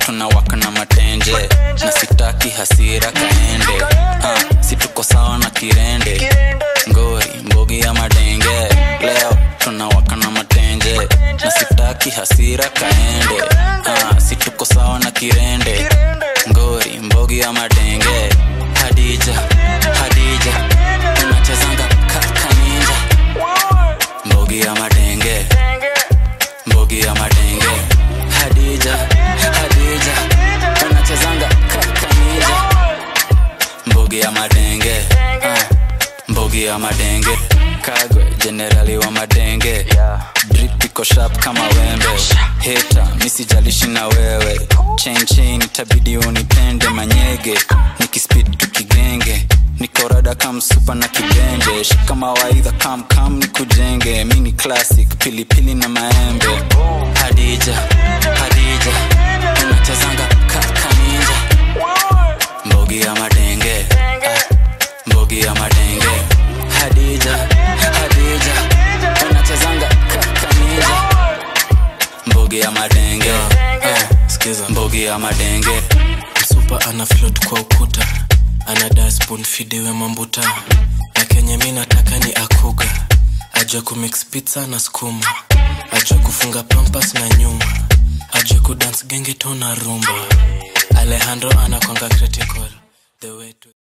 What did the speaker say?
tunawaka na matenje na sitaki hasira kaende ah, si tuko sawa na kirende ngori mbogi ya madenge leo tunawaka na matenje na sitaki hasira kaende ah, si tuko sawa na kirende ngori mbogi ya madenge hadija hadija unachezanga kakaninja mbogi ya madenge mbogi ya madenge hadija hadija unachezanga kakaninja mbogi ya madenge ah, mbogi ya madenge kagwe jenerali wa madenge drip iko sharp kama wembe heta misijalishi na wewe chain chain itabidi unipende manyege nikispid tukigenge nikorada kam supa na kibenje shika mawaidha kam kam nikujenge mini classic pilipili na maembe hadija hadija unachezanga kakaninja mbogi ya madenge ah, mbogi ya madenge hadija hadija unachezanga kakaninja mbogi ya madenge ah, skiza mbogi ya madenge msupa ana float kwa ukuta ana daspoon fidiwe mambuta na kenye mi nataka ni akuga ajue kumix pizza na skuma ajue kufunga pampas na nyuma ajue kudance genge to na rumba alejandro anakwanga critical the way to